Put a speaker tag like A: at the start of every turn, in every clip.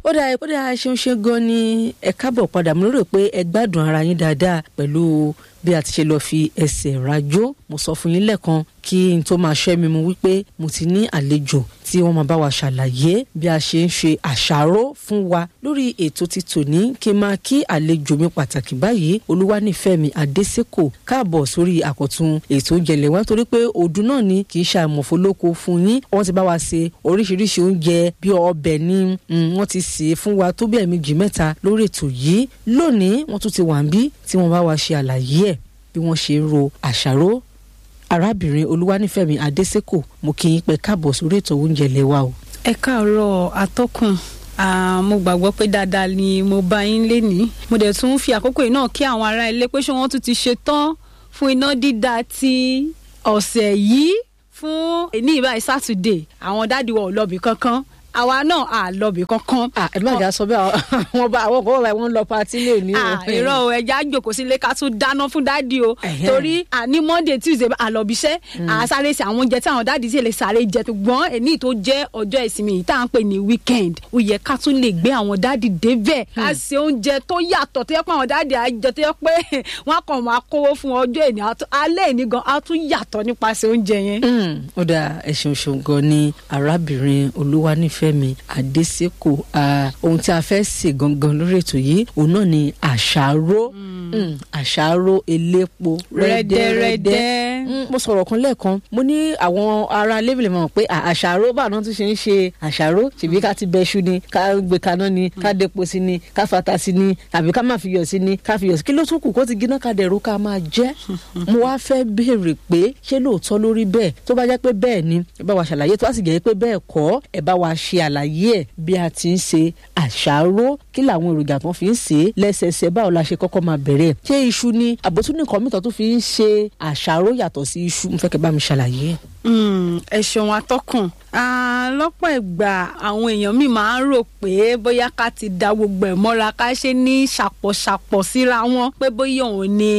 A: ó dáa ó dáa ṣeun ṣe gan ni ẹ káàbọ̀ padà mo lérò pé ẹ gbádùn ara yín dáadáa pẹ̀lú bí a ti ṣe lọ fi ẹsẹ̀ rajó mo sọ fún yín lẹ́ẹ̀kan kí n tó máa ṣẹ́ mi mu wípé mo ti ní àlejò tí wọ́n máa bá wa ṣàlàyé bí a ṣe ń ṣe àṣàrò fún wa lórí ètò ti tòní kí n máa kí àlejò mi pàtàkì báyìí olúwanífẹ̀mí adésèkò káàbọ̀ sórí àkọ́tún ètò ìjẹ̀lẹ̀ wa torí pé ọdún náà ni kì í ṣe àmọ̀fólókò fún yín wọ́n ti bá wa ṣe oríṣiríṣi oúnjẹ bí ọbẹ̀ ni wọ́n ti sè é fún wa tó bí ẹ̀ẹ̀mejì mẹ́ta lórí ètò yìí lónìí wọ́n tún ti wà ń bí tí wọ́n bá wa ṣe àlàyé ẹ̀ bí wọ́n ṣe ń ro àṣàrò arábìnrin olúwanífẹ̀mí adésèkò mo kí yín pé káàbọ̀ sórí ètò oúnjẹ lẹ́wà o.
B: ẹ káàárọ̀ atọ́kùn mo gbàgbọ́ pé dáadáa ni mo bá yín lénìí mo dẹ̀ tún fi àkókò yìí náà kí àwọn ará ilé pé ṣé wọ́n tún ti ṣe tán fún iná dídá ti ọ̀sẹ̀ yìí fún ní ìbáyìí sátidé àwọn dáàdi wa ò lọ́bì kankan àwa náà à lọ́bì kankan.
A: ẹ má jà sọ bẹ́ẹ̀ àwọn bá àwọn kọ́ wọn lọ patí ní òní o.
B: irọ́ o ẹja jòkó sílé ká tún dáná fún dáàdi o torí ní monday tuesday àlọ́bíṣẹ́ àsáré sí àwọn oúnjẹ tí àwọn dáàdi sì lè sáré jẹ ṣùgbọ́n èní tó jẹ́ ọjọ́ ìsinmi yìí tá à ń pè ní weekend ó yẹ ká tún lè gbé àwọn dáàdi débẹ̀ ká ṣe oúnjẹ tó yàtọ̀ tó yẹ pé àwọn dáàdi àjẹ tó yẹ pé wọ́n kàn máa kówó fún ọjọ́ èní alẹ́ èní gan á tún yàtọ̀ nípasẹ̀ oúnjẹ yẹn.
A: ó dáa ẹ ṣeun ṣeun gan ni arábìnrin olúwanífẹ́ fẹ́mi adésèkò ohun tí a fẹ́ sè gangan lórí ètò yìí òun náà ni àṣàrò àṣàrò elépo rẹ́dẹ́rẹ́dẹ́ mo sọ̀rọ̀ kan lẹ́ẹ̀kan mo ní àwọn ará lébìlì mọ̀ pé àṣàrò báwọn tún ṣe ń ṣe àṣàrò tìbí ká ti bẹṣu ni ká gbé kaná ni ká dépo sí ni ká fata sí ni tàbí ká má fi yọ̀ sí ni ká fi yọ̀ sí kí ló tún kù kó ti gíná ká dẹ̀rù ká máa jẹ́ mo wá fẹ́ béèrè pé ṣé lóòótọ́ lórí bẹ́ẹ̀ tó bá jẹ́ pé bẹ́ẹ̀ ni ẹ bá wa ṣàlàyé tó bá sì jẹ́ pé bẹ́ẹ̀ kọ́ ẹ bá wa ṣe àlàyé ẹ̀ bí a ti ń ṣe àṣàrò kí làwọn èròjà tó fi ń ṣe é lẹ́sẹẹsẹ báwo la ṣe kọ́kọ́ máa bẹ̀rẹ̀ ṣé iṣu ni àbótún nìkan mìíràn tó fi ń ṣe àṣàrò yàtọ̀ sí iṣu mo fẹ́ kẹ́ bá mi ṣàlàyé ẹ̀.
B: ẹ ṣeun atọ́kùn lọ́pọ̀ ìgbà àwọn èèyàn mi máa ń rò pé bóyá ká ti da gbogbo ẹ̀ mọ́ra ká ṣe ní ṣàpọ̀ṣàpọ̀ síra wọn pé bóyá òun ni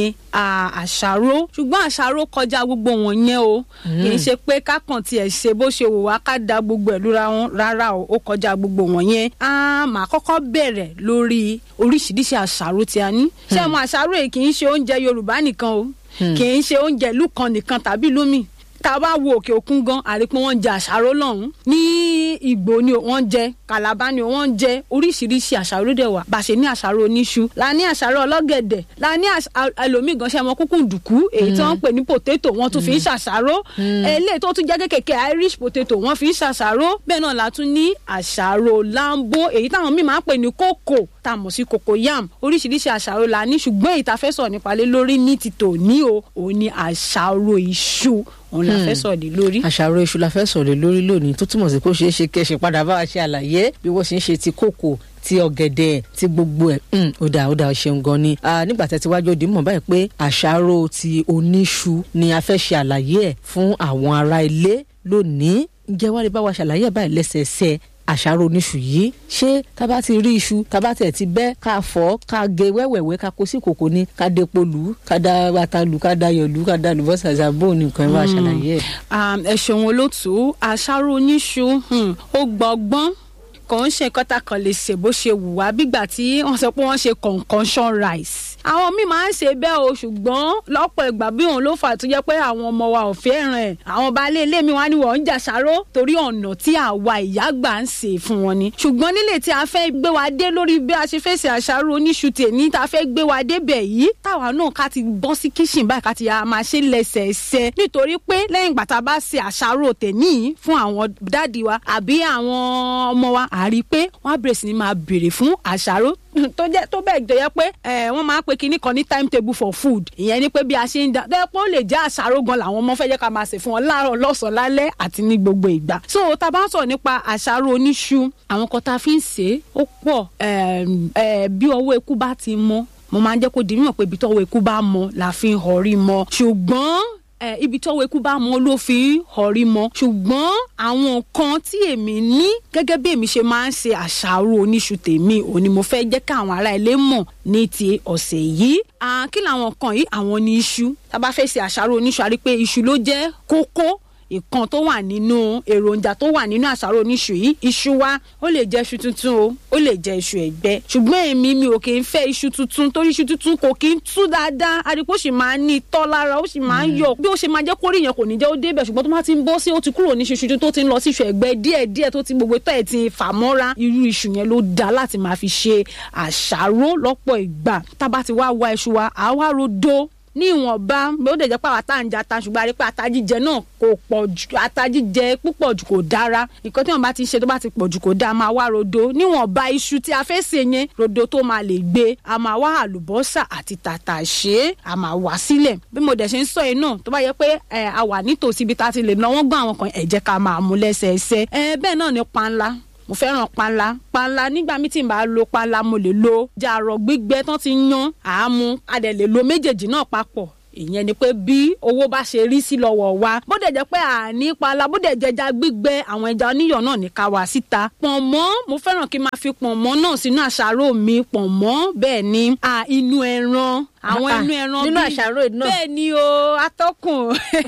B: àṣàrò ṣùgbọ́n àṣàrò kọjá gbogbo wọn yẹn o kì í ṣe pé kákan tiẹ̀ ṣe bó ṣe wò wá ká da gbogbo ẹ̀ lura wọn rárá o ó kọjá gbogbo wọn yẹn a máa kọ́kọ́ bẹ̀rẹ̀ lórí oríṣiríṣi àṣàrò tí a ní ṣé àwọn àṣàrò yìí kì í ṣe oúnjẹ Yorùbá nìkan o kì í ṣe oúnjẹ ìlú kan nìkan tàbí ìlú míì tá a bá wo òkè òkun gan àrípé wọ́n jẹ àṣàrò lọ́hùn ní ìgbò ni wọ́n jẹ kàlábá ni wọ́n jẹ oríṣiríṣi àṣàrò dẹ̀ wà bá a ṣe ní àṣàrò oníṣu la ní àṣàrò ọlọ́gẹ̀dẹ̀ la ní ẹlòmíì gan ṣe mọ kúkú dùkú èyí tí wọ́n ń pè ní potato wọ́n tún fi ń ṣàṣàrò eléyìí tó tún jẹ́ kékèké irish potato wọ́n fi ń ṣàṣàrò bẹ́ẹ̀ náà la tún ní àṣàrò lambo èyí táwọn míì máa ń pè ní kókò tá a mọ̀ sí cocoyam oríṣiríṣi àṣàrò la ní ṣùgbọ́n èyí tá a fẹ́ sọ̀rọ̀ nípa lé lórí ní ti tòní o òun ni àṣàrò iṣu òun la fẹ́ sọ̀rọ̀ lé lórí.
A: àṣàrò iṣu la fẹ́ sọ̀rọ̀ lé lórí lónìí tó túmọ̀ sí kó ṣeé ṣe kẹ́ ṣe padà bá wa ṣe àlàyé bí wọ́n ṣe ń ṣe ti kókò ti ọ̀gẹ̀dẹ̀ ti gbogbo ẹ̀ ó dáa ó dáa ṣeun gan ni nígbà tẹ́ ti wájú òdì mọ̀ báyìí pé àṣàrò ti oníṣu ni a fẹ́ ṣe àlàyé ẹ̀ fún àwọn ará ilé lónìí ǹjẹ́ wá lè bá wa ṣàlàyé ẹ̀ báyìí lẹ́sẹẹsẹ àṣàrò oníṣu yìí ṣé tábà ti rí iṣu tábà tẹ̀ ti bẹ́ ká fọ́ ká gé wẹ́wẹ̀wẹ́ ká kó sí kòkó ni ká depo lù ú ká da ata lù ká da yọ̀ lù ká da lùbọ́sà zabo nìkan ẹ̀ bá ṣàlàyé ẹ̀.
B: ẹ ṣeun olóòtú àṣàrò oníṣu ó gbọ́gbọ́n kò ń ṣe nǹkan tá a kàn lè ṣe bó ṣe wù wá bígbà tí wọ́n sọ pé wọ́n ṣe concoction rice àwọn míì máa ń ṣe bẹ́ẹ̀ o ṣùgbọ́n lọ́pọ̀ ìgbà bí òun ló fà tó jẹ́ pé àwọn ọmọ wa ò fẹ́ràn ẹ̀ àwọn baálé ilé mi wá ní wọ́n ń jàṣàrò torí ọ̀nà tí àwa ìyá gbà ń ṣe fún wọn ni ṣùgbọ́n nílé tí a fẹ́ gbé wa dé lórí bí a ṣe fẹ́ ṣe àṣàrò oníṣu tèmi tá a fẹ́ gbé wa débẹ̀ yìí táwa náà ká ti bọ́ sí kíṣìn báyìí ká ti yà máa ṣe lẹ́sẹẹsẹ nítorí pé lẹ́yìn ìgbà tá a bá ṣe àṣàrò tèmi fún àwọn dáàdi wa àbí àwọn ọmọ wa à rí i pé wọ́n á bẹ̀rẹ̀ sí ni máa béèrè fún àṣàrò tó jẹ́ tó bẹ́ẹ̀ jẹ́ yẹ pé wọ́n máa ń pe kinní kan ní timetable for food ìyẹn ni pé bí a ṣe ń da bẹ́ẹ̀ pé ó lè jẹ́ àṣàrò gan làwọn ọmọ fẹ́ jẹ́ ká máa ṣe fún wọn láàárọ̀ lọ́sàn-án lálẹ́ àti ní gbogbo ìgbà. so tá a bá ń sọ̀rọ̀ nípa àṣàrò oníṣu àwọn kan tá a fi ń ṣe é ó pọ̀ bí ọwọ́ eku bá ti mọ́ mo máa ń jẹ́ kó di mímọ̀ pé ibi tọ́wọ́ eku bá mọ́ la fi ń họrí mọ́ ṣùgbọ́n ẹ ibi tọ́wọ́ eku bá mọ ló fi ń họrí mọ ṣùgbọ́n àwọn nǹkan tí èmi ní gẹ́gẹ́ bí èmi ṣe máa ń ṣe àṣàrò oníṣu tèmi òun ni mo fẹ́ jẹ́ káwọn ará ilé mọ̀ ní ti ọ̀sẹ̀ yìí kí làwọn nǹkan yìí àwọn ní iṣu tá a bá fẹ́ ṣe àṣàrò oníṣu a rí pé iṣu ló jẹ́ kókó ìkan tó wà nínú èròjà tó wà nínú àṣàrò oníṣu yìí iṣu wa ó lè jẹ iṣu tuntun o ó lè jẹ iṣu ẹ̀gbẹ́ ṣùgbọ́n èmi mi ò kì í fẹ́ iṣu tuntun torí iṣu tuntun kò kì í tú dáadáa àdìpọ̀ sì máa ń ní tọ́ lára ó sì máa ń yọ bí ó ṣe máa jẹ́ kórìí yẹn kò ní jẹ́ ó débẹ̀ ṣùgbọ́n tó bá ti ń bọ́ sí ó ti kúrò ní iṣu tuntun tó ti ń lọ sí iṣu ẹ̀gbẹ́ díẹ̀ díẹ̀ tó ti gbogbo tọ́ ẹ̀ ti fà mọ́ra irú iṣu yẹn ló dáa láti máa fi ṣe àṣàrò lọ́pọ̀ ìgbà tá a bá ti wá wá iṣu wa àá wá rodo ní ìwọ̀nba bí ó dẹ̀ jẹ́ pé àwọn àtàǹjà ta ṣùgbọ́n a rí pé ata jíjẹ náà kò pọ̀ jù ata jíjẹ púpọ̀ jù kò dára nǹkan tí wọ́n bá ti ṣe tó bá ti pọ̀ jù kò dáa máa wá rodo níwọ̀nba iṣu tí a fẹ́ sè yẹn rodo tó máa lè gbé a máa wá àlùbọ́sà àti tàtàṣé a máa wá sílẹ̀ bí mo dẹ̀ ṣe ń sọ yìí náà tó bá yẹ pé a wà nítòsí ibi tá a ti lè náwó gbọ́n àwọn kan ẹ jẹ́ ká máa mú lẹ́sẹẹsẹ bẹ́ẹ̀ náà ni panla mo fẹ́ràn panla panla nígbà mi tí n bá lo panla mo lè lo jàrọ̀ gbígbẹ tán ti yan àámu a dẹ̀ lè lo méjèèjì náà papọ̀ ìyẹn ni pé bí owó bá ṣe rí sí lọ́wọ́ wa bó dẹ̀ jẹ́ pé àní pala bó dẹ̀ jẹja gbígbẹ àwọn ẹja oníyọ̀ náà ní ká wá síta pọ̀nmọ́ mo fẹ́ràn kí n máa fi pọ̀nmọ́ náà sínú àṣàrò mi pọ̀nmọ́ bẹ́ẹ̀ ni inú ẹran àwọn inú ẹran
A: nínú àṣàrò náà
B: bẹ́ẹ̀ ni o atọ́kùn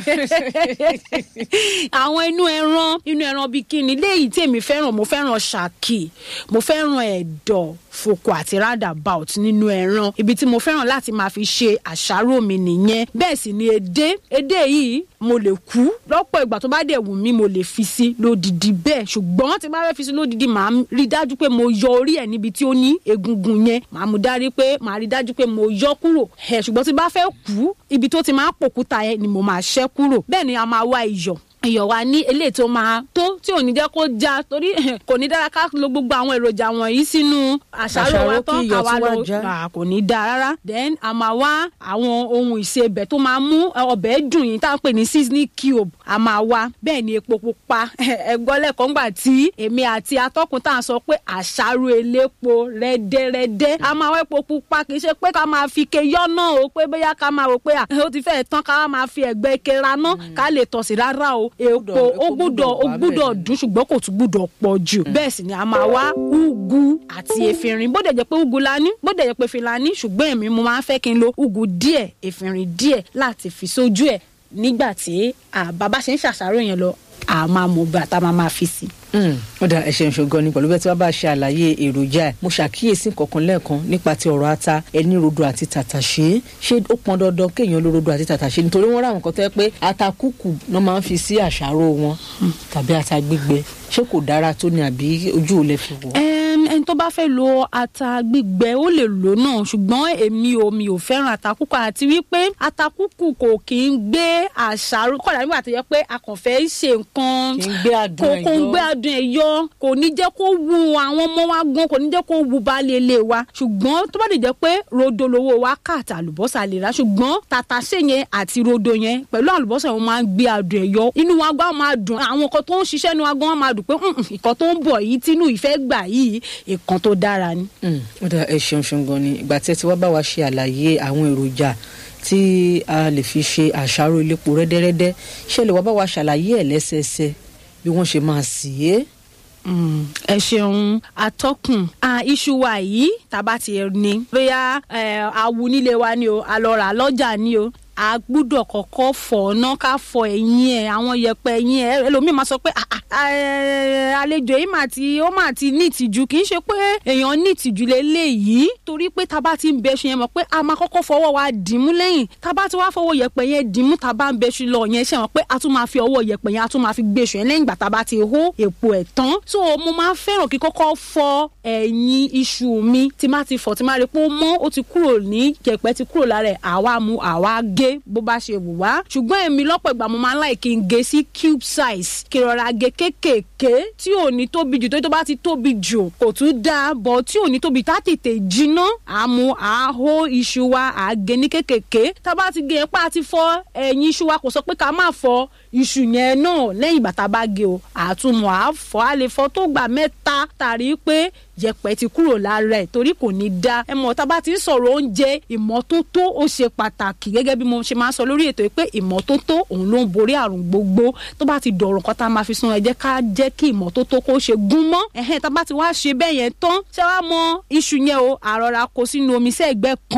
B: àwọn inú ẹran inú ẹran bíi kíni léyìí tí èmi fẹ́ràn mo fẹ́ràn ṣàkì mo fẹ́ràn ẹ̀dọ̀ fòkò àti roundabout nínú ẹran ibi tí mo fẹ́ràn láti máa fi ṣe àṣàrò mi nìyẹn bẹ́ẹ̀ sì ni edé edé yìí mo lè kú lọ́pọ̀ ìgbà tó bá dẹ̀ wù mí mo lè fi sí lódìdí bẹ́ẹ̀ ṣùgbọ́n tí bá fẹ́ fi sí lódìdí màá rí dájú pé mo yọ orí ẹ̀ níbi tí ó ní egungun yẹn màá mú dárí pé màá rí dájú pé mo yọ kúrò ẹ̀ ṣùgbọ́n tí bá fẹ́ kú ibi tó ti máa pòkúta yẹn ni mo máa ṣẹ́ kúrò bẹ́ẹ̀ ni a máa wá iyọ̀ iyọ̀ wa ní eléyìí tó máa tó tí ò ní jẹ́ kó já torí kò ní dára ká lo gbogbo àwọn èròjà wọ̀nyí sínú àṣàrò wa tán àwa lọ kò ní dáa rárá then a máa wá àwọn ohun ìsebẹ̀ tó máa mú ọbẹ̀ dùn yìí tá à ń pè ní seasoning cube a máa wá bẹ́ẹ̀ ni epo pupa ẹ̀gbọ́n lẹ́kọ̀ọ́ ńgbà tí èmi àti atọ́kùn tá à ń sọ pé àṣàrò elépo rẹ́dẹ́rẹ́dẹ́ a máa wá epo pupa kì í ṣe pé ká máa fi ke yọ́nà o pé bóyá ká máa rò pé ó ti fẹ́ẹ̀ tán ká máa fi ẹ̀gbẹ́ ke raná ká lè tọ̀ sí rárá o epo ó gbúdọ̀ ó gbúdọ̀ dùn ṣùgbọ́n kò tún gbúdọ̀ pọ̀ jù bẹ́ẹ̀ sì ni a máa wá ugu àti efinrin bó dẹ̀ jẹ́ pé ugu la ní bó dẹ̀ jẹ́ pé efinrin la ní ṣùgbọ́n èmi mo máa ń fẹ́ kí n lo ugu díẹ̀ efinrin díẹ̀ láti fi sójú ẹ̀ nígbà tí bàbá ṣe ń ṣàṣàrò yẹn lọ a máa mọ bàtà máa máa fi sí i
A: ó dà ẹ ṣeun ṣogan ni pẹ̀lú bẹ́ẹ̀ tí wọ́n bá ṣe àlàyé èròjà ẹ̀ mo ṣàkíyèsí kankan lẹ́ẹ̀kan nípa ti ọ̀rọ̀ ata ẹni rodo àti tàtàṣé ṣé ó pọn dandan kéèyàn lo rodo àti tàtàṣé nítorí wọ́n ráwọn kan tó yẹ pé ata kúkù náà máa ń fi sí àṣàrò wọn tàbí ata gbígbẹ ṣé kò dára tó ni àbí ojú ò lè fi wọ̀.
B: ẹni tó bá fẹ́ lo ata gbígbẹ ó lè lò náà ṣùgbọ́n èmi ò mi ò fẹ́ràn ata kúkù àti wípé ata kúkù kò kì í gbé àṣàrò kọ̀dà nígbà tó yẹ pé a kàn fẹ́ ṣe nǹkan
A: kì í gbé adùn ẹ̀
B: kò ń gbé adùn ẹ̀ yọ kò ní jẹ́ kó wu àwọn ọmọ wa gan kò ní jẹ́ kó wu baálé ilé wa ṣùgbọ́n tó bá lè jẹ́ pé rodo lowó wa ká àti àlùbọ́sà lè ra ṣùgbọ́n tàtàṣé yẹn àti rodo yẹn pẹ̀lú àlùbọ́sà wọn máa ń gbé adùn ẹ̀ yọ inú wa gbá máa dùn àwọn nǹkan tó ń ṣiṣẹ́ inú wa gan máa dùn pé ìkan tó ń bọ̀ yìí tínú ìfẹ́ gbà yìí ìkan tó dára ni.
A: ó dà ẹ ṣeun ṣeun gan ni ìgbà tí ẹ ti wá bá wa ṣe àlàyé àwọn èròjà tí a lè fi ṣe àṣàrò ilépo rẹ́dẹ́rẹ́dẹ́ ṣe lè wá bá wa ṣàlàyé ẹ̀ lẹ́sẹẹsẹ bí wọ́n ṣe máa sì é
B: ẹ ṣeun atọ́kùn iṣu wa yìí tàbá ti ní bóyá awu nílé wa ni o alọ́ra lọ́jà ni o a gbúdọ̀ kọ́kọ́ fọ̀ ọ́nà ká fọ ẹ̀yìn ẹ̀ àwọn yẹpẹ ẹ̀yìn ẹ̀ ẹlòmíì máa sọ pé àlejò yìí mà ti ó mà ti ní ìtìjú kì í ṣe pé èèyàn ní ìtìjú lélẹ́yìí torí pé tá a bá ti ń bẹṣu yẹn mọ̀ pé a máa kọ́kọ́ fọwọ́ wa dìímú lẹ́yìn tá a bá ti wá fọwọ́ yẹpẹ yẹn dìímú tá a bá ń bẹṣu lọ yẹn ṣe mọ̀ pé a tún máa fi ọwọ́ yẹpẹ yẹn a tún máa fi gbèsù yẹn lẹ́yìn ìgbà tá a bá ti hó èpo ẹ̀ tán so mo máa ń fẹ́ràn kí kọ́kọ́ fọ ẹ̀yìn iṣu mi tí má ti fọ̀ tí má rí pé ó mọ́ ó ti kúrò ní yẹpẹ ti kúrò lára ẹ̀ àwa mu àwa gé bó bá ṣe wù wá ṣùgbọ́n èmi lọ́pọ̀ ìgbà mo máa ń láì kí n gé sí cube size kí rọra gé kéékèèké tí ò ní tóbi jù tó tó bá ti tóbi jù kò tún dáa bọ̀ tí ò ní tóbi tá tètè jiná àmú àhó iṣu wa àgé ní kéékèèké tá bá ti gé pa ti fọ ẹ̀yìn iṣu wa kò sọ pé ká má fọ iṣu yẹn náà lẹ́yìn bàtà bá gé o àtúmọ̀ àfọ̀ a lè fọ tó gbà mẹ́ta tàrí pé yẹ̀pẹ̀ ti kúrò lára ẹ̀ torí kò ní dá ẹ mọ̀ tá bá ti ń sọ̀rọ̀ oúnjẹ ìmọ́tótó ó ṣe pàtàkì gẹ́gẹ́ bí mo ṣe máa ń sọ lórí ètò yìí pé ìmọ́tótó òun ló ń borí àrùn gbogbo tó bá ti dọ̀rùn kan tá a máa fi sun ẹ jẹ́ ká jẹ́ kí ìmọ́tótó kó ṣe gún mọ́ ẹ̀hẹ́n tá bá ti wá ṣe bẹ́ẹ̀ yẹn tán ṣé wàá mọ iṣu yẹn o àrọ̀ra kó sínú omi sẹ́ẹ̀gbẹ́ kan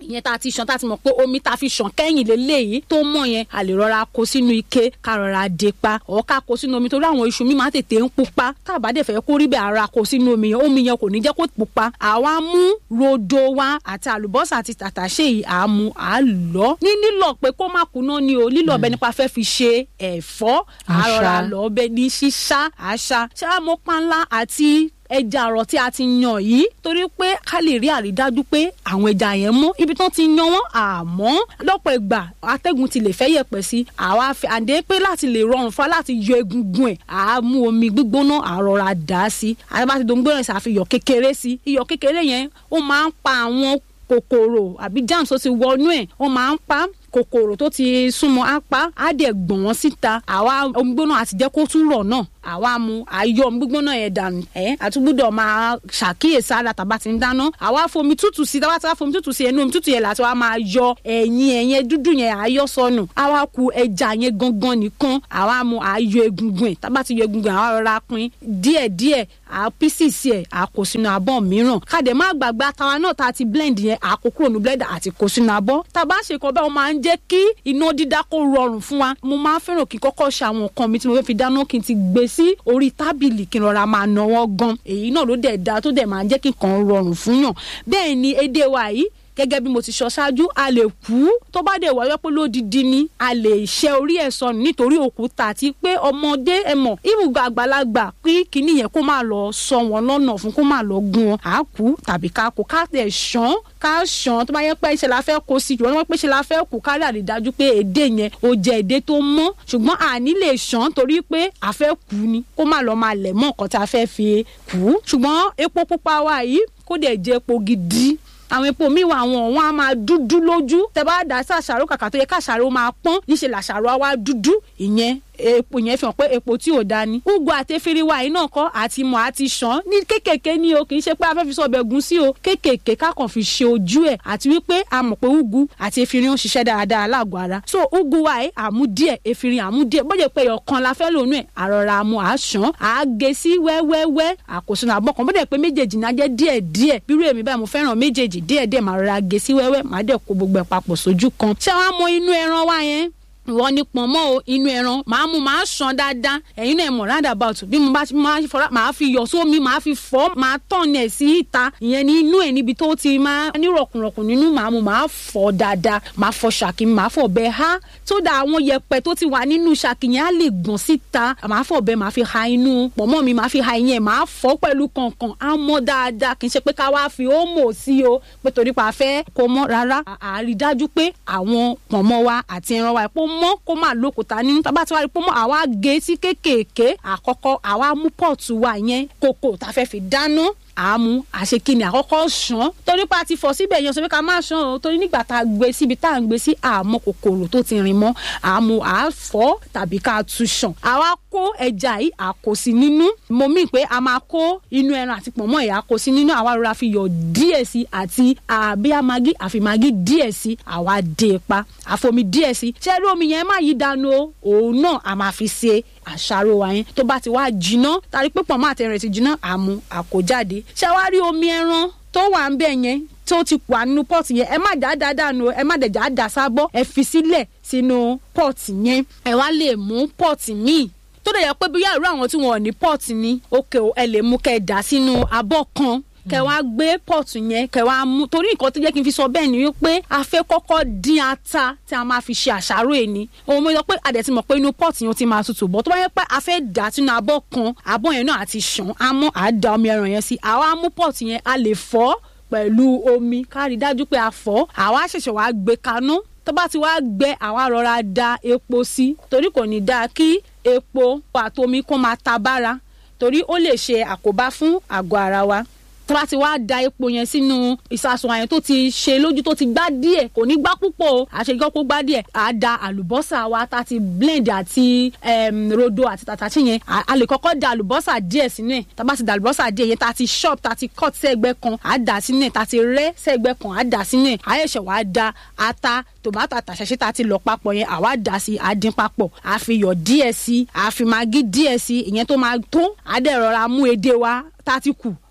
B: ìyẹn tá a ti ṣàn tá a ti mọ̀ pé omi tá a fi ṣàn kẹ́yìn lélẹ́yìí tó mọ̀ yẹn a lè rọra kó sínú ike ká rọra dé pa ọ̀ ká kó sínú omi torí àwọn iṣu mi máa tètè ń pupa tá a bá dẹ̀ fẹ́ kó rí bẹ́ẹ̀ ara kó sínú omi yẹn omi yẹn kò ní jẹ́ kó pupa àwa mú rodo wa àti àlùbọ́sà àti tàtàṣé yìí à á mú à á lọ ní lílọ pé kó má kuná ni o lílọ bẹ nípa fẹ́ fi ṣe ẹ̀fọ́ àrọ̀rà lọ bẹ ní ṣíṣá àṣà ṣáà mọ́ pánlá àti ẹja àrọ̀ tí a ti yan yìí torí pé ká lè rí àrídájú pé àwọn ẹja yẹn mọ́ ibi tán ti yan wọ́n àmọ́ lọ́pọ̀ ìgbà atẹ́gùn ti lè fẹ́ yẹ̀pẹ̀ sí àwa fi àdé pé láti lè rọrùn fún wa láti yọ egungun ẹ̀ à á mú omi gbígbóná àrọ̀ra dà á sí àti bá ti dòun gbóná ẹ̀ sàfihàn kékeré sí iyọ̀ kékeré yẹn ó máa ń pa àwọn kòkòrò àbí germs tó ti wọnú ẹ̀ wọ́n máa ń pa kòkòrò tó ti súnmọ́ á pa á dẹ̀ gbọ̀n wọ́n síta àwa omi gbóná àti jẹ́ kó tún rọ̀ náà àwa mu àyọ omi gbígbóná yẹn dànù ẹ àtúgbúdọ̀ máa ṣàkíyèsí ara tàbá ti ń dáná àwa fomi tútù sí tàbá tí wàá fomi tútù sí ẹnu omi tútù yẹn láti wá máa yọ ẹ̀yìn ẹ̀yẹn dúdú yẹn àyọ sọnù àwa ku ẹja yẹn gangan nìkan àwa mu àyọ egungun ẹ̀ tàbá ti yọ egungun àwa rọra pín díẹ̀díẹ̀ à písìsì ẹ̀ à kó sínú abọ́ mìíràn kàdé má gbàgbé àtàwa náà tá a ti blend yẹn à kó kúrò ní blender àti kó sínú abọ́ tàbá ṣe kọ́ bẹ́ẹ̀ wọ́n máa ń jẹ́ kí iná dídá kó rọrùn fún wa mo máa ń fẹ́ràn kí kọ́kọ́ ṣe àwọn nǹkan mi tí mo fẹ́ fi dáná kí n ti gbé sí orí tábìlì kí n rọra máa náwó gan èyí náà ló dẹ̀ da tó dẹ̀ máa ń jẹ́ kí nǹkan rọrùn fún yàn bẹ́ẹ̀ ni èdè wa yìí gẹ́gẹ́ bí mo ti sọ ṣáájú a lè kú tó bá dé wáyé pé lódìdí ni a lè ṣe orí ẹ̀ sọnù nítorí òkúta àti pé ọmọdé ẹ mọ̀ ibùgbà àgbàlagbà pé kíní yẹn kó má lọ sọ wọn lọ́nà fún kó má lọ gún wọn à kú tàbí ká kó ká tẹ̀ ṣán ká ṣàn tó bá yẹ pé ṣe la fẹ́ kó sí jùlọ wọ́n pé ṣe la fẹ́ kú ká rí àrídájú pé èdè yẹn ó jẹ́ èdè tó mọ́ ṣùgbọ́n àní lè ṣàn torí pé a fẹ́ kú ni kó má lọ máa lẹ̀ mọ́ nǹkan tá a fẹ́ fi kú ṣùgbọ́n epo pupa wa yìí kó dẹ̀ jẹ́ epo gidi àwọn epo míì wà àwọn ọ̀wọ́n á máa dúdú lójú tẹ bá dà sí àṣàrò kàkà tó yẹ káṣàrò máa pọ́n níṣẹ́ làṣàrò á wá dúdú ìyẹn epo yẹn fi hàn pé epo tí ò da ni. ugu àtẹfiri wa yìí náà kọ́ àti mọ̀ àti ṣàn ní kékèké ni o kì í ṣe pé a fẹ́ fi sọ ọbẹ̀ gùn sí o kékèké kákan fi ṣe ojú ẹ̀ àti wípé a mọ̀ pé ugu àti efirin ń ṣiṣẹ́ dáadáa lágọ̀ọ́ ara. so ugu wa yìí àmú díẹ̀ efirin àmú díẹ̀ bọ́jẹ̀ pé ọ̀kan la fẹ́ lónú ẹ̀ àrọ̀ra àmú àṣàn àágé sí wẹ́wẹ́wẹ́ àkóso àbọ̀ kan bọ́jẹ̀ pé méjèèjì náà jẹ́ díẹ̀ díẹ̀ bírú èmi báyìí mo fẹ́ràn méjèèjì díẹ̀ díẹ̀ màá rọra gé sí wẹ́wẹ́ màá dẹ̀ kó gbogbo ẹ̀ papọ̀ sójú kan. ṣé wàá mọ inú ẹran wa yẹn ìwọ ni pọ̀nmọ́ o inú ẹran màá mú màá ṣan dáadáa ẹ̀yin náà mọ̀ round about bí mo bá máa fọlá màá fi yọ̀ sómi màá fi fọ́ màá tọ̀n ẹ̀ sí ìta ìyẹn ní inú ẹ̀ níbi tó ti máa ní rọ̀kùnrọ̀kùn nínú màá mú màá fọ́ dáadáa màá fọ ṣàkí màá fọ̀ bẹ́ẹ̀ há tó dà àwọn yẹ̀pẹ̀ tó ti wà nínú ṣàkí yẹn á lè gbọ̀n síta màá fọ̀ bẹ́ẹ̀ màá fi ha inú pọ̀nmọ́ mi màá fi ha ìyẹn màá fọ́ pẹ̀lú kọ̀ọ̀kan á mọ́ dáadáa kì í ṣe pé ká wá fi ómò sí o pé torí pa fẹ́ kó mọ́ rárá àrídájú pé àwọn pọ̀nmọ́ wa àti ẹran wa ẹ̀pọ̀ mọ́ kó má lók òkúta nínú tá a bá ti wá rí pọ́nmọ́ àwa gé sí kéékèèké àkọ́kọ́ àwa mú pọ́ọ̀tù wa yẹn kòkò tá a fẹ́ fi dáná àmú àṣekínni àkọ́kọ́ ṣàn torí pa ti fọ̀ síbẹ̀ yẹn sọ pé ká má ṣàn o torí nígbà tá a gbé síbi tá a ń gbé sí àmọ́ kòkòrò tó ti rìn mọ́ àmú àfọ́ tàbí ká tu ṣàn àwa kó ẹja yìí àkòsí nínú mo mí pé a máa kó inú ẹran àti pọ̀nmọ́ yìí àkòsí nínú àwa rọra fi yọ̀ díẹ̀ sí àti àbí amagi àfi magi díẹ̀ sí àwa dé pa àfomi díẹ̀ sí ṣẹ́rí omi yẹn má yí dànù o òun náà a máa fi ṣe àṣàrò wa yẹn tó bá ti wá jiná tàbí pé pọ̀nmọ́ àtẹ̀rìn ti jiná àmú àkójáde ṣé wàá rí omi ẹran tó wà ń bẹ̀ yẹn tó ti wà nínú pọ́ọ̀tì yẹn ẹ má dá dá dànù ẹ má dẹ̀jà dà sábọ́ ẹ fi sílẹ̀ sínú pọ́ọ̀tì yẹn ẹ wá lè mú pọ́ọ̀tì míì tó dẹ̀ yẹ pé bí yàrá àwọn tí wọn ò ní pọ́ọ̀tì ni òkè ẹ lè mú kẹ́ ẹ dà sínú abọ́ kan kẹ wá gbé pọ́ọ̀tù yẹn kẹ wá mú torí nǹkan tó jẹ́ kí n fi sọ bẹ́ẹ̀ ni wípé a fẹ́ kọ́kọ́ dín ata tí a máa fi ṣe àṣàrò ẹni òun mo sọ pé a dẹ̀ ti mọ̀ pé inú pọ́ọ̀tù yẹn ti máa tutù bọ́ tó bá yẹ pé a fẹ́ dà sínú abọ́ kan abọ́ yẹn náà àti ṣàn á mọ́ àá da omi ẹran yẹn sí àwa mú pọ́ọ̀tù yẹn a lè fọ́ pẹ̀lú omi ká rí dájú pé a fọ́ àwa ṣẹ̀ṣẹ̀ wá gbé kaná tó bá ti wá gbẹ àwa rọra da epo sí torí kò ní dáa kí epo àtomi kó máa ta bára torí ó lè ṣe àkóbá fún àgọ́ ara wa tó bá ti wá da epo yẹn sínú ìsasùn àyàn tó ti ṣe lójú tó ti gbá díẹ̀ kò ní gbá púpọ̀ o àṣegọ́ kó gbá díẹ̀ à da àlùbọ́sà wa tá ti blend àti rodo àti tàtàṣì yẹn a lè kọ́kọ́ da àlùbọ́sà díẹ̀ sínú ẹ̀ tá bá ti da àlùbọ́sà díẹ̀ yẹn tá ti chop tá ti cut sẹ́gbẹ́ kan à dà sínú ẹ̀ tá ti rẹ́ sẹ́gbẹ́ kan à dà sínú ẹ̀ àyẹ̀ṣẹ̀ wàá da ata tòmátò àtàṣẹṣẹ tá ti lọ papọ̀ yẹn àwa dà sí àdín papọ̀ àfiyọ̀ díẹ̀ sí àfimagí díẹ̀ sí ìyẹn tó máa tó àdẹ̀rọ̀ra mú edé wa tá ti kù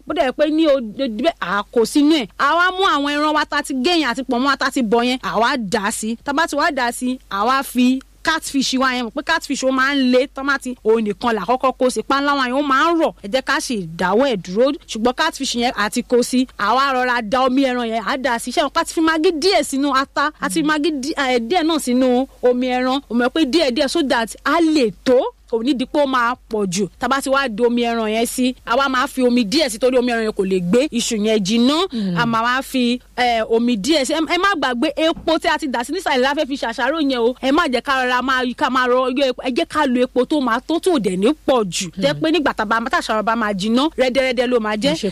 B: bó dẹ̀ pé ní odi bẹ́ẹ̀ à kó sínú ẹ̀ àwa mú àwọn ẹran wa ta ti gẹ̀yìn àti pọ̀nmọ́ wa ta ti bọ̀ yẹn àwa dà á sí tábà tí wàá dà á sí àwa fi catfish wa yẹn mọ̀ pé catfish ó máa ń le tọ́mátì òun nìkan là kọ́kọ́ kó sí panlá wa yẹn ó máa ń rọ̀ ẹ jẹ́ ká sì dáwọ́ ẹ̀ dúró ṣùgbọ́n catfish yẹn àti kó sí àwa rọra da omi ẹran yẹn á dà sí iṣẹ́ wọn ká ti fi magí díẹ̀ sínú ata àti magí díẹ̀ náà sínú omi ẹran òun mọ̀ pé díẹ̀ díẹ̀ so that á lè tó kò ní di pé ó máa pọ̀ jù tábà tí wàá di omi ẹran yẹn sí àwa máa fi omi díẹ̀ sí torí omi ẹran yẹn kò lè gbé iṣu yẹn jiná a máa wá fi omi díẹ̀ sí ẹ má gbàgbé epo tí a ti dà sí nísàlẹ̀ la fẹ́ fi ṣàṣàrò yẹn o ẹ má jẹ́ ká rọra máa ká máa rọ yọ epo ẹ jẹ́ ká lo epo tó máa tó tó dẹ̀ ní pọ̀ jù tẹ́ pé nígbà tá a ṣàrọ̀ bá máa jiná rẹ́dẹ́rẹ́dẹ́ ló máa jẹ́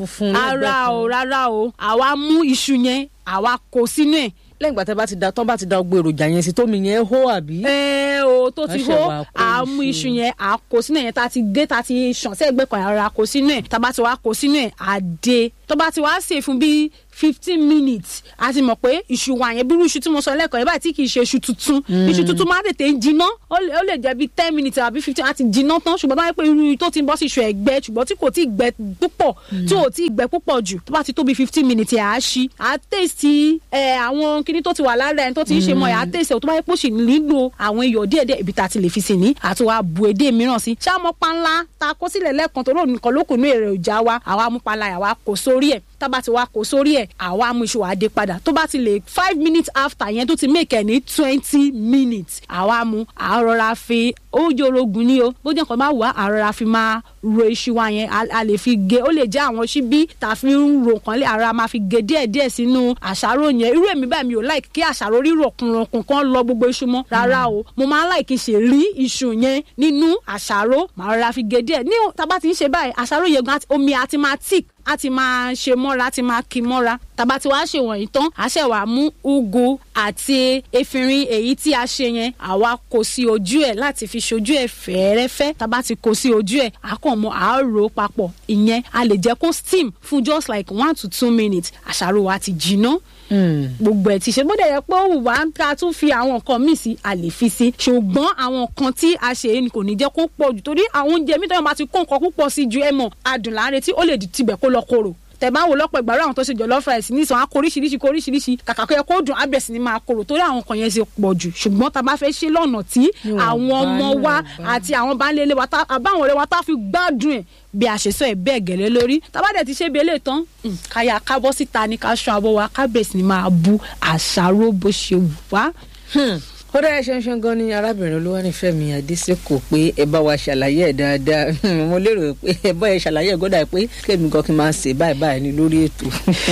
B: ara o rárá o àwa mú iṣu yẹn àwa kó sínú ẹ̀
A: lẹ́yìn ìgbà tẹ́ bá ti da tán bá ti da gbogbo èròjà yẹn sí tómi yẹn hó àbí.
B: ẹ o tó ti hó àmú iṣu yẹn à kó sínú yẹn tá a ti gé tá a ti ṣàn sí ẹ̀gbẹ́ kan ara kó sínú ẹ̀ tá a bá ti wá kó sínú ẹ̀ àdé tó bá ti wá sè fún bíi fifteen minutes a ti mọ̀ pé iṣu wa yẹn bírú iṣu tí mo sọ lẹ́kọ̀ọ́ yẹn báyìí tí kì í ṣe iṣu tuntun iṣu tuntun máa tètè ń jiná ó lè jẹ́ bíi ten minutes àbí fifteen àti jiná tán ṣùgbọ́n báyìí pé irú tó ti ń bọ́ sí iṣu ẹ̀gbẹ́ ṣùgbọ́n tí kò tí ì gbẹ púpọ̀ tí ò tí ì gbẹ púpọ̀ jù tó bá ti tó bíi fifteen minutes yẹn á ṣí á tèsì àwọn kinní tó ti wà lára ẹni tó ti ń ṣe mọ́ ẹ̀ á tèsì tó bá yẹ pé ó sì nílò àwọn iyọ̀ díẹ̀díẹ̀ ibi tá a ti lè fi sí ní àti wàá bu edé mìíràn sí ṣáàmọ́ panlá ta kó sílẹ̀ lẹ́ẹ̀kan tó lóun nìkan lókùnú èrè òjà wa àwa mú panlá yà wá kó sórí ẹ̀ tábà ti wá kó sórí ẹ̀ àwa mú iṣu àdé padà tó bá ti lè five minutes after yẹn tó ti make ẹ̀ ní twenty minutes àwa mú àrọ̀ra fi ó yorogun ní o bó jẹ́ nǹkan máa wà àrọ̀ra fi máa ro iṣu wa yẹn a lè fi gé ó lè jẹ́ àwọn ṣíbí tá a fi ń ro nǹkan lé àrọ̀ra máa fi gé díẹ̀ díẹ̀ sínú àṣàrò yẹn irú èmi báyìí mi ò láì kí àṣàrò rírọ̀ kùnrùnkùn kan lọ gbogbo iṣu mọ́ rárá o mo máa ń láì kí ṣe rí iṣu yẹn nínú àṣàrò màá rọra fi gé díẹ̀ ní tá a bá ti ń ṣe báyìí àṣàrò yẹn gan omi àti máa tíì a ti máa ṣe mọ́ra a ti máa kí mọ́ra tàbá tí wàá ṣe wọ̀nyí tán a ṣẹ̀ wàá mú ugu àti efinrin èyí tí a ṣe yẹn àwa kó sí ojú ẹ̀ láti fi ṣojú ẹ̀ fẹ́ẹ́rẹ́fẹ́ tàbá ti kó sí ojú ẹ̀ a kàn mọ́ a rò papọ̀ ìyẹn a lè jẹ́ kó steam fún just like one to two minutes àṣàrò wa ti jiná gbogbo ẹ ti ṣe bóde yẹ pé ó wù wá ká tún fi àwọn nǹkan míì sí a lè fi sí ṣùgbọ́n àwọn nǹkan tí a ṣe ni kò ní jẹ́ kó pọ̀ jù torí àwọn oúnjẹ mi tó yẹn bá ti kó nǹkan púpọ̀ sí ju ẹ mọ̀ adùn láàrin tí ó lè tibẹ̀ kó lọ korò tẹ̀bá wo lọ́pọ̀ ìgbàlú àwọn tó ṣe jollof rice ní ìsàn á kó oríṣiríṣi kó oríṣiríṣi kàkà kó yẹ kó dùn abẹ́ sí ni máa korò torí àwọn kan yẹn ṣe pọ̀ jù ṣùgbọ́n tá a bá fẹ́ ṣe lọ́nà tí àwọn ọmọ wa àti àwọn baálé wa àbáwọn ọ̀rẹ́ wa tá a fi gbádùn ẹ̀ bí a ṣe sọ ẹ̀ bẹ́ẹ̀ gẹ̀lẹ́ lórí tá a bá dẹ̀ ti ṣe bí eléyìí tán káyà kábọ́ síta ní ká ṣan abọ́ wa kábẹ̀sì ni máa bu àṣàrò bó ṣe wù wá
A: ó dára ṣanṣan gan ni arábìnrin olúwanífẹ̀mí adésèkò pé ẹ bá wa ṣàlàyé ẹ dáadáa mo lérò pé ẹ bá ẹ ṣàlàyé ẹ gbọ́dọ̀ pé kémi gan kí n máa ṣe báyìí báyìí ní lórí ètò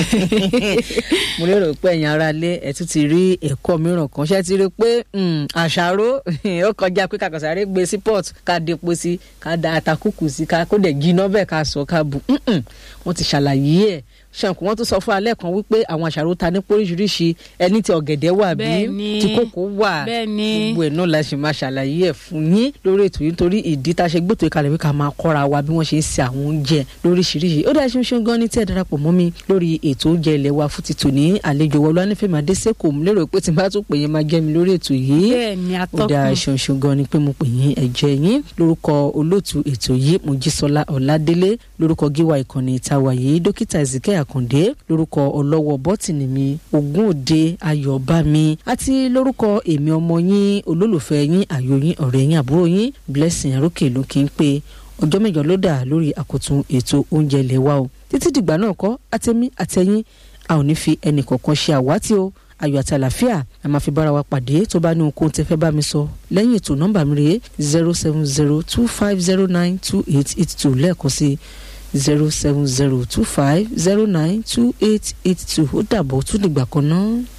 A: mo lérò pé ẹ̀yin ará ilé ẹ tún ti rí ẹ̀kọ́ mìíràn kan ṣé ti rí pé àṣàrò ó kọjá pé kàkàsáré gbé sí port ká depo sí ká da àtàkùkù sí ká kó dẹ̀ jiná bẹ́ẹ̀ ká sọ ká bu wọ́n ti ṣàlàyé ẹ̀ ṣàǹkù wọn tún sọ fún alẹ́ kan wípé àwọn àṣàrò ta ní póríṣiríṣi ẹni tí ọ̀gẹ̀dẹ̀ wà bí tí kòkó wà gbogbo ẹ̀ náà la ṣe máa ṣàlàyé ẹ̀ fún yín lórí ètò yìí nítorí ìdí tá a ṣe gbètò ìkàlẹ̀ wí ká máa kọ́ra wa bí wọ́n ṣe ń ṣe àwọn oúnjẹ lóríṣiríṣi ó dáa ṣe ń ṣe gan ní tí ẹ darapọ̀ mọ́ mi lórí ètò oúnjẹ ilẹ̀ wa fún títò ní àlejò wọlé anífẹ́mi adésèkò mo lérò pé tí n bá tún pè yín máa jẹ́ mi lórí ètò yìí ó dáa ṣe ń ṣe gan ni pé mo pè yín ẹ̀jẹ̀ yín lórúkọ olóòtú ètò yìí mojísọ́lá ọ̀ládélé lórúkọ gíwá ìkànnì ìtawà yìí dókítà ezike àkàndé lórúkọ ọlọ́wọ́ bọ́tìnì mi ogún òde ayọ̀bámi àti lórúkọ èmi ọmọ yín olólùfẹ́ yín àyò yín ọ̀rẹ́ yín àbúrò yín blessing arókè ló kí n pé ọjọ́ mẹ́jọ ló dà lórí àkótún ètò oúnjẹ ilé wa o títí dìgbà náà kọ́ àtẹ̀mí àtẹ̀yìn a ò ní fi ẹnì kọ̀ọ̀kan ṣe àwátì o ayọ̀ àti àlàáfíà a máa fi bára wa pàdé tó bá ní ohunkóhun tẹ́ fẹ́ bá mi sọ lẹ́yìn ètò nọ́mbà mi rèé zero seven zero two five zero nine two eight eight two lẹ́ẹ̀kan sí zero seven zero two five zero nine two eight eight two ó dàbọ̀ tún dìgbà kan náà.